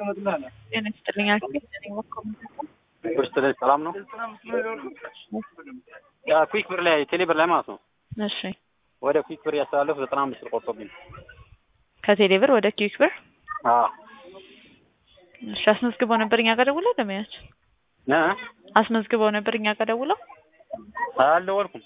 ጤና ይስጥልኝ አልኩኝ። ውስጥ ላይ ሰላም ነው። ያ ኩዊክ ብር ላይ ቴሌ ብር ላይ ማለት ነው። እሺ ወደ ኩዊክ ብር ያስተላለፉ ዘጠና አምስት ብር ቆርጦብኝ። ከቴሌ ብር ወደ ኪዊክ ብር አዎ እሺ አስመዝግበው ነበር እኛ ጋር ደውለው ደመያች እ አስመዝግበው ነበር እኛ ጋር ደውለው አልደወልኩም።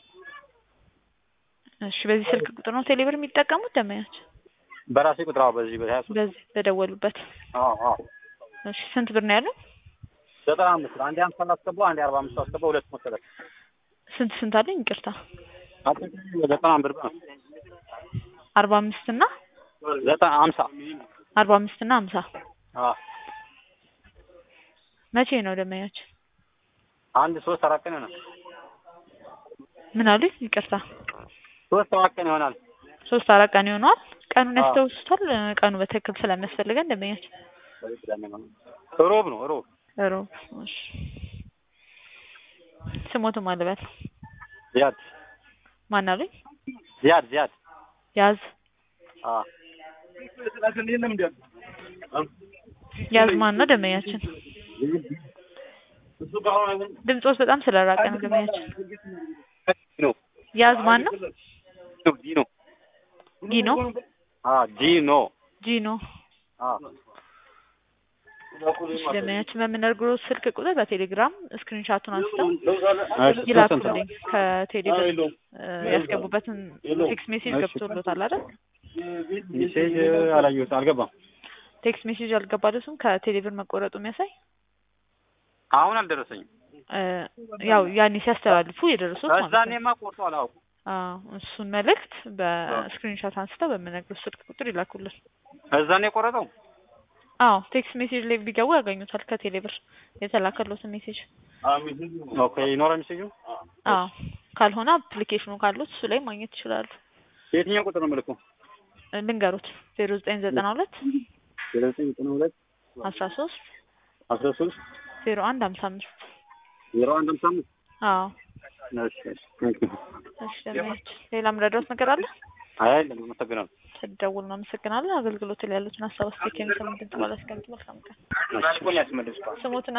እሺ በዚህ ስልክ ቁጥር ነው ቴሌ ብር የሚጠቀሙት ደመያች በራሴ ቁጥር አዎ፣ በዚህ በሀያ ሶስት በዚህ በደወሉበት አዎ አዎ እሺ ስንት ብር ነው ያለው ዘጠና አምስት ብር አንዴ ሀምሳ አስገባው አንዴ አርባ አምስት አስገባው ሁለት መሰለህ ስንት ስንት አለኝ ይቅርታ አጠቃላይ ዘጠና ብር ነው። አርባ አምስት እና ዘጠና ሀምሳ አርባ አምስት እና ሀምሳ አዎ መቼ ነው ደመያች አንድ ሶስት አራት ቀን ይሆናል። ምን አሉኝ ይቅርታ ሶስት አራት ቀን ይሆናል። ሶስት አራት ቀን ይሆነዋል ቀኑን አዎ። ያስታውሱታል ቀኑ በትክክል ስለሚያስፈልገን ደመያች ሮብ ነው ሮብ ሮብ እሺ ስሞትም አልበል ዚያድ ማን አሉኝ ዚያድ ዚያድ ያዝ አዎ ያዝ ማን ነው ደመያችን ድምፆስ በጣም ስለራቀ ነው ደመያችን ነው ያዝ ማን ነው ዲኖ ጊኖ አዎ ዲኖ ጂኖ አዎ እሺ ደመያችን በምነግሮ ስልክ ቁጥር በቴሌግራም ስክሪንሻቱን አንስተው እሺ ይላኩልኝ ከቴሌብር ያስገቡበትን ቴክስት ሜሴጅ ገብቶሎታል አይደል ሜሴጅ አላየሁት አልገባም። ቴክስት ሜሴጅ አልገባለትም ከቴሌብር መቆረጡ የሚያሳይ አሁን አልደረሰኝም። እ ያው ያኔ ሲያስተላልፉ የደረሱት ማለት ነው እዛኔማ ቆርጦ አላውቅም። አዎ እሱን መልእክት በስክሪንሻት አንስተው በምነግሮት ስልክ ቁጥር ይላኩልን እዛኔ የቆረጠው አዎ ቴክስት ሜሴጅ ላይ ቢገቡ ያገኙታል ከቴሌብር የተላከሎትን ሜሴጅ ኦኬ ይኖራል ሜሴጁ። አዎ ካልሆነ አፕሊኬሽኑ ካሉት እሱ ላይ ማግኘት ይችላሉ የትኛው ቁጥር ነው የምልከው? እ ልንገሩት ዜሮ ዘጠኝ ዘጠና ሁለት ዜሮ ዘጠኝ ዘጠና ሁለት አስራ ሶስት አስራ ሶስት ዜሮ አንድ ሀምሳ አምስት ዜሮ አንድ ሃምሳ አምስት አዎ እሺ እሺ ቴንክ ዩ። እሺ ደመያች ሌላ ምረዳውት ነገር አለ አይ አይደለም፣ አመሰግናለሁ። ስደውል ነው አመሰግናለሁ አገልግሎት ላይ ያሉትን ሀሳብ አስተካክለን ሰምተን ተባለ እስከምትመልካም ቀን እሺ ስሞትና